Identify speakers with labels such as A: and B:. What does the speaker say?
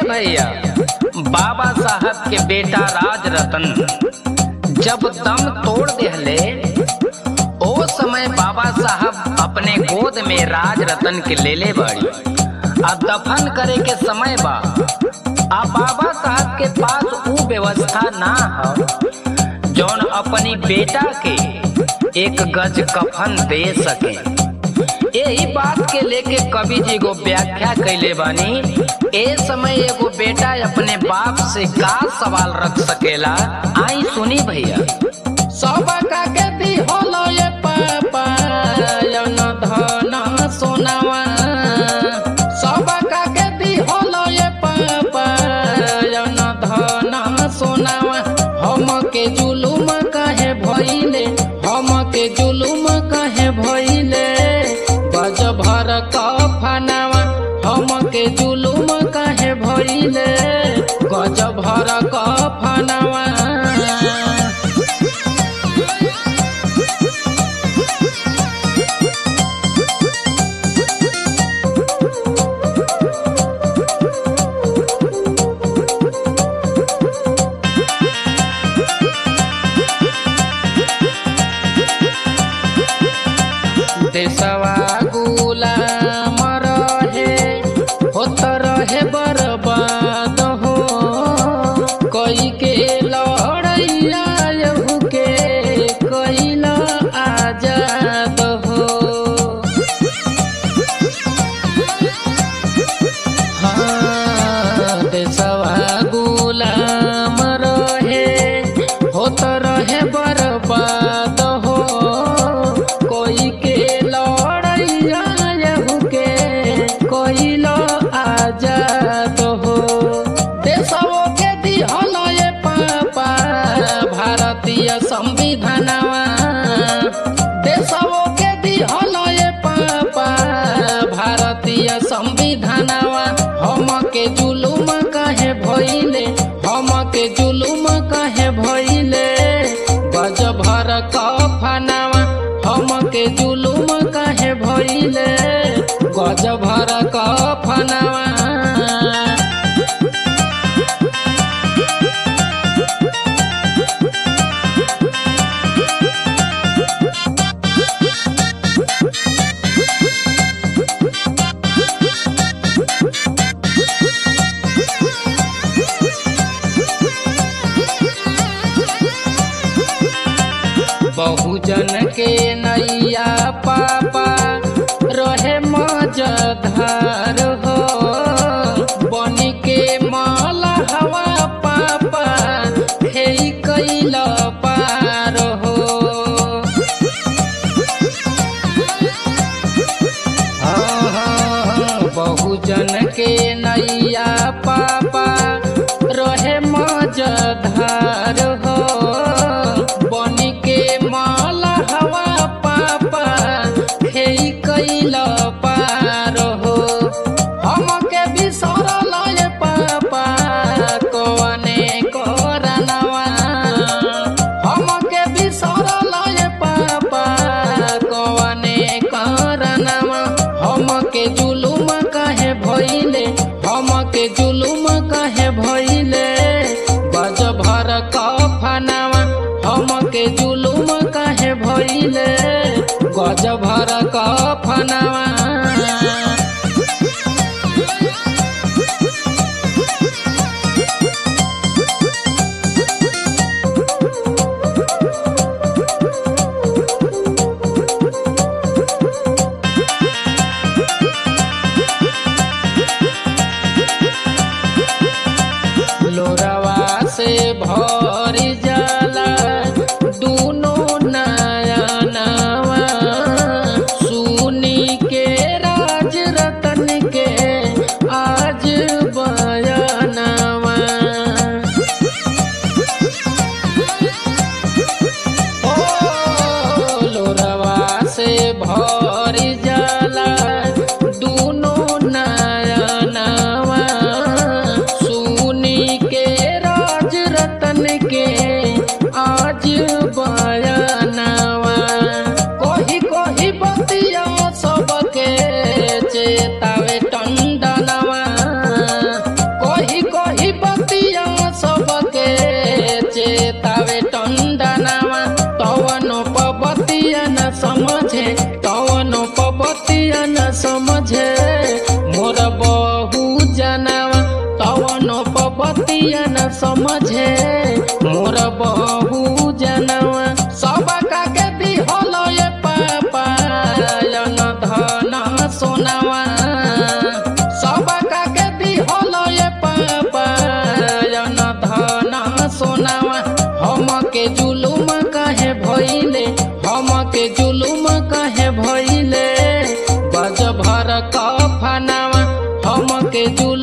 A: भैया बाबा साहब के बेटा राज रतन जब दम तोड़ देहले ओ समय बाबा साहब अपने गोद में राज रतन के लेले बाड़ी आ दफन करे के समय बा आ बाबा साहब के पास ऊ व्यवस्था ना हो जौन अपनी बेटा के एक गज कफन दे सके यही बात के लेके कवि जी को व्याख्या कैले बानी ए समय एगो बेटा अपने बाप से का सवाल रख सकेला आई सुनी भैया
B: सब के दी होलो ये पापा यन धन सोनावा सब के दी होलो ये पापा यन धन सोनावा हम के जुलुम कहे भइले हम के जुलुम कहे भइले गज भर कफनावा हम के जुलुम कहे भइले गज भर कफनावा देशवा गुलाम रहे होत रहे बर्बाद हो कई के लड़ैया यहू के कैल आजाद हो हाँ, देशवा गुलाम रहे होत रहे बर्बाद हो कोई के लड़ैया यहू के कोई लो आजाद हो देशवो के दिहल ये पापा भारतीय संविधानवा देशवो के दिहल ये पापा भारतीय संविधानवा हम के जुलुम कहे भइले हम के जुलुम कहे भइले गज भर कफनावा हम के जुलुम कहे भइले गज भर कफनावा बहुजन के नैया पापा रहे मजधार हो बनी के माल हवा पापा हे कैल पार हो हाँ, हाँ, हाँ, बहुजन के नैया पापा रहे मजधार हो बनी के माल हवा पापा हे कैल पार हो हम के बिसरल ये पापा कवने करनवा हम के बिसरल ये पापा कवने करनवा हम के जुलुम कहे भइले हम के जुलुम कहे भइले गज भर कफनावा हम के जुलुम कहे भइले गज भर कफनावा लोरवा से भरी जाला दूनो नयनवा समझे मोर बहु जनवा सब का के दिहल ये पापा यन धन सोनावा सब का के दिहल ये पापा यन धन सोनावा हम के जुलुम कहे भइले हम के जुलुम कहे भइले बज भर कफनावा हम के जुलुम